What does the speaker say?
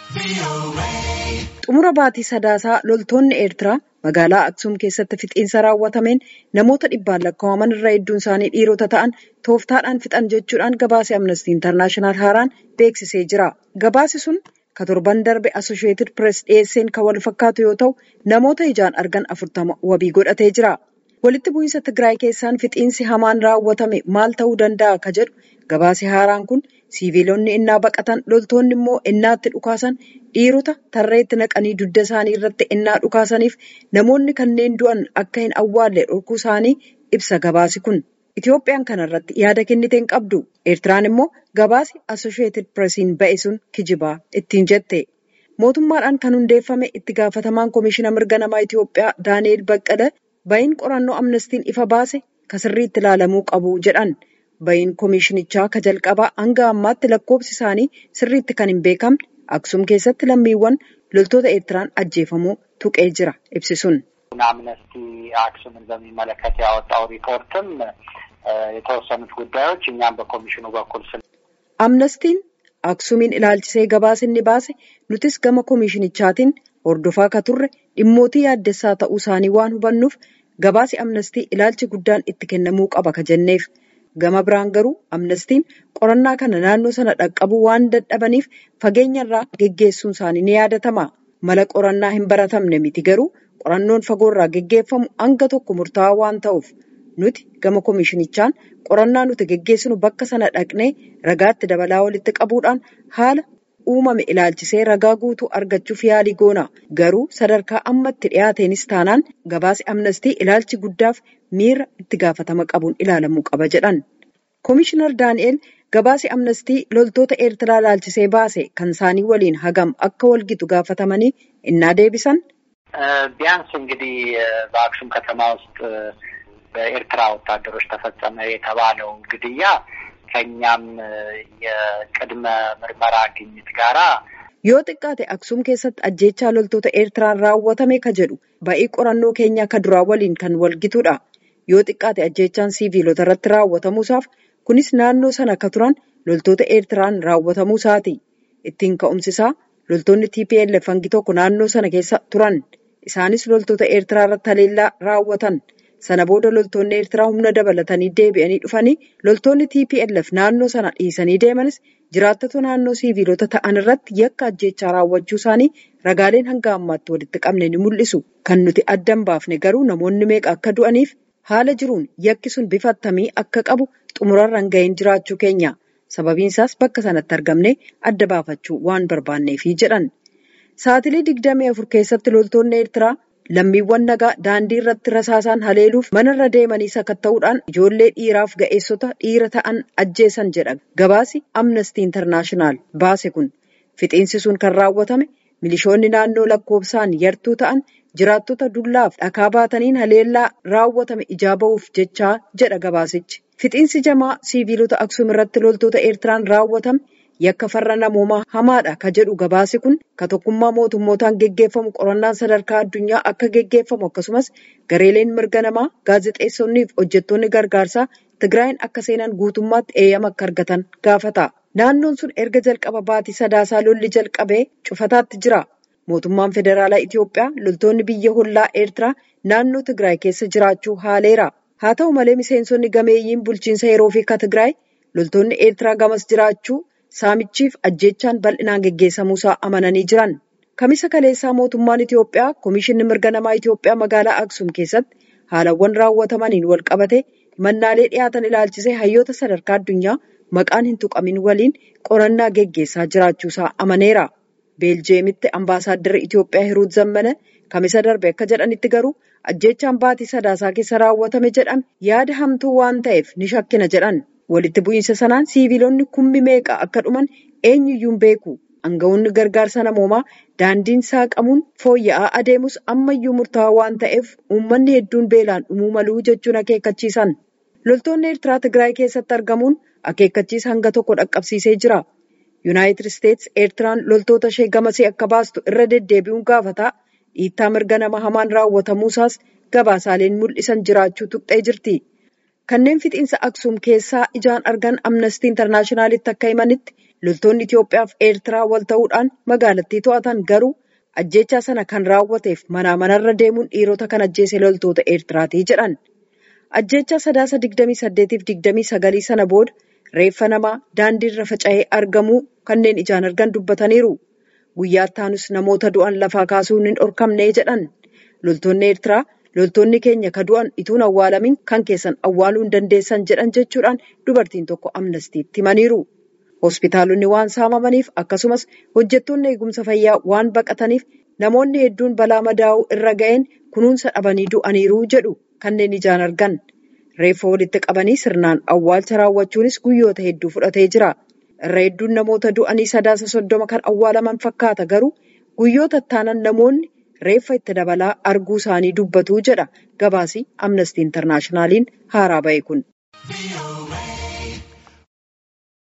Xumura baatii sadaasaa loltoonni Eertiraa magaalaa Aksuum keessatti fixiinsa raawwatameen namoota dhibbaan lakkaa'aman irraa hedduun isaanii dhiirota ta'an tooftaadhaan fixan jechuudhaan gabaasni Amnestii Intarnaashinaal haaraan beeksisee jira. Gabaasi sun ka torban darbe Asosheetid Pirees dhiyeesseen kan wal fakkaatu yoo ta'u namoota ijaan argan afurtama wabii godhatee jira. Walitti bu'iinsa Tigraay keessaan fixiinsi hamaan raawwatame maal ta'uu danda'a ka jedhu gabaasi haaraan kun siiviilonni innaa baqatan loltoonni immoo innaatti dhukaasan dhiirota tarreetti naqanii dugda isaanii irratti innaa dhukaasaniif namoonni kanneen du'an akka hin awwaalle dhorkuu isaanii ibsa gabaasi kun. Itoophiyaan kanarratti yaada kenniteen qabdu. Eertiraan immoo gabaasi Asosheetid Pireesiin ba'e sun kijibaa ittiin jette. Mootummaadhaan kan hundeeffame itti gaafatamaan Komishiina Mirga Namaa Itoophiyaa Daani'eel Baqqala ba'iin qorannoo amnestiin ifa baase ka sirriitti ilaalamuu qabu jedhan. Ba'iin komishinichaa ka jalqabaa hanga ammaatti lakkoofsi isaanii sirriitti kan hin beekamne Aksuum keessatti lammiiwwan loltoota Eertiraan ajjeefamuu tuqee jira ibsisuun. አምነስቲ አክሱምን በሚመለከት ያወጣው ሪፖርትም የተወሰኑት ጉዳዮች እኛም በኮሚሽኑ በኩል ስለ Amnestiin Aksuumiin ilaalchisee gabaasinni baase nutis gama komishinichaatiin hordofaa ka turre dhimmootii yaaddessaa ta'uu isaanii waan hubannuuf gabaasi amnestii ilaalchi guddaan itti kennamuu qaba ka jenneef. Gama biraan garuu amnestiin qorannaa kana naannoo sana dhaqqabuu waan dadhabaniif fageenya irraa geggeessuun isaanii ni yaadatama. Mala qorannaa hin baratamne miti garuu qorannoon fagoo irraa geggeeffamu hanga tokko murtaa'aa waan ta'uuf nuti gama komishinichaan qorannaa nuti geggeessinu bakka sana dhaqnee ragaatti dabalaa walitti qabuudhaan haala uumame ilaalchisee ragaa guutuu argachuuf yaalii goona. Garuu sadarkaa ammatti dhiyaateenis taanaan gabaasi amnestii ilaalchi guddaaf miira itti gaafatama qabuun ilaalamuu qaba jedhan. Komishinar Daani'el gabaasi amnestii loltoota Eertiraa ilaalchisee baase kan isaanii waliin hagam akka walgitu gaafatamanii innaa deebisan. ቢያንስ እንግዲህ በአክሱም ከተማ ውስጥ በኤርትራ ወታደሮች ተፈጸመ የተባለው ግድያ ከእኛም የቅድመ ምርመራ ግኝት ጋራ Yoo xiqqaate Aksuum keessatti ajjeechaa loltoota Eertiraan raawwatame ka jedhu ba'ii qorannoo keenyaa ka duraa waliin kan walgitudha. Yoo xiqqaate ajjeechaan siiviilota irratti raawwatamuusaaf kunis naannoo sana ka turan loltoota Eertiraan raawwatamuu isaati. Ittiin ka'umsisaa loltoonni TPLF hangi tokko naannoo sana keessa turan. Isaanis loltoota Eertiraa irratti haleellaa raawwatan. Sana booda loltoonni Eertiraa humna dabalatanii deebi'anii dhufanii loltoonni TPLF naannoo sana dhiisanii deemanis jiraattota naannoo siiviilota ta'an irratti yakka ajjeechaa raawwachuu isaanii ragaaleen hanga ammaatti walitti qabne ni mul'isu. Kan nuti addan baafne garuu namoonni meeqa akka du'aniif haala jiruun yakki sun bifa attamii akka qabu xumurarra hin gahin jiraachuu keenya. Sababiin isaas bakka sanatti argamne adda baafachuu waan barbaanneefi jedhan. Saatilee digdamii afur keessatti loltoonni Eertiraa lammiiwwan nagaa daandii irratti rasaasaan haleeluuf manarra deemanii sakatta'uudhaan ijoollee dhiiraaf ga'eessota dhiira ta'an ajjeesan jedha gabaasi amnestii intarnaashinaal baase kun fixiinsi sun kan raawwatame milishoonni naannoo lakkoofsaan yartuu ta'an jiraattota dullaaf dhakaa baataniin haleellaa raawwatame ijaa ba'uuf jechaa jedha gabaasichi fixiinsi jamaa siiviilota aksuum irratti loltoota eertiraan raawwatame yakka farra namoomaa hamaadha ka jedhu gabaasi kun ka tokkummaa mootummootaan geggeeffamu qorannaan sadarkaa addunyaa akka geggeeffamu akkasumas gareeleen mirga namaa gaazexeessonnii fi hojjettoonni gargaarsaa tigraayin akka seenan guutummaatti eeyyama akka argatan gaafata. Naannoon sun erga jalqaba baatii sadaasaa lolli jalqabee cufataatti jira. Mootummaan federaalaa Itoophiyaa loltoonni biyya hollaa Eertiraa naannoo Tigraay keessa jiraachuu haaleera. Haa ta'u malee miseensonni gameeyyiin bulchiinsa yeroo fi ka Tigraay loltoonni Eertiraa gamas jiraachuu saamichiif ajjeechaan bal'inaan geggeessamuusaa amananii jiran. Kamisa kaleessaa mootummaan Itoophiyaa Komishinni Mirga Namaa Itoophiyaa magaalaa Aksuum keessatti haalawwan raawwatamaniin wal qabate mannaalee dhiyaatan ilaalchisee hayyoota sadarkaa addunyaa maqaan hin tuqamin waliin qorannaa geggeessaa jiraachuusaa amaneera. Beeljeemitti ambaasaadarri Itoophiyaa Hiruut Zammana kamisa darbe akka jedhanitti garuu ajjeechaan baatii sadaasaa keessa raawwatame jedhame yaada hamtuu waan ta'eef ni shakkina jedhan. Walitti bu'iinsa sanaan siiviilonni kummi meeqa akka dhuman eenyuyyuu hin beeku. Aangawoonni gargaarsa namoomaa daandiin saaqamuun fooyya'aa adeemus ammayyuu murtaawaa waan ta'eef uummanni hedduun beelaan dhumuu maluu jechuun akeekkachiisan. Loltoonni Eertiraa Tigraay keessatti argamuun akeekkachiisa hanga tokko dhaqqabsiisee jira. Yuunaayitid Isteets Eertiraan loltoota ishee gamasee akka baastu irra deddeebi'uun gaafataa dhiittaa mirga nama hamaan raawwatamuusaas gabaasaaleen mul'isan jiraachuu tuqxee jirti. Kanneen fixiinsa Aksuum keessaa ijaan argan Amnestii Intarnaashinaalitti akka himanitti Loltoonni Itoophiyaaf Eertiraa wal ta'uudhaan magaalattii to'atan garuu ajjeechaa sana kan raawwateef manaa manarra deemuun dhiirota kan ajjeese loltoota Eertiraatii jedhan. Ajjeechaa sadaasa 28-29 sana booda reeffa namaa daandiirra faca'ee argamuu kanneen ijaan argan dubbataniiru. Guyyaa ittaanus namoota du'an lafaa kaasuun hin dhorkamne jedhan. Loltoonni Eertiraa loltoonni keenya ka du'an ituun awwaalamin kan keessan awwaaluu hin dandeessan jedhan jechuudhaan dubartiin tokko amnastiitti himaniiru. Hospitaalonni waan saamamaniif akkasumas hojjettoonni eegumsa fayyaa waan baqataniif namoonni hedduun balaa madaa'uu irra ga'een kunuunsa dhabanii du'aniiru jedhu kanneen ijaan argan. Reeffa walitti qabanii sirnaan awwaalcha raawwachuunis guyyoota hedduu fudhatee jira. Irra hedduun namoota du'anii sadaasa soddoma kan awwaalaman fakkaata garuu guyyoota ittaanan namoonni reeffa itti dabalaa arguu isaanii dubbatu jedha gabaasii amnestii intarnaashinaaliin haaraa ba'e kun.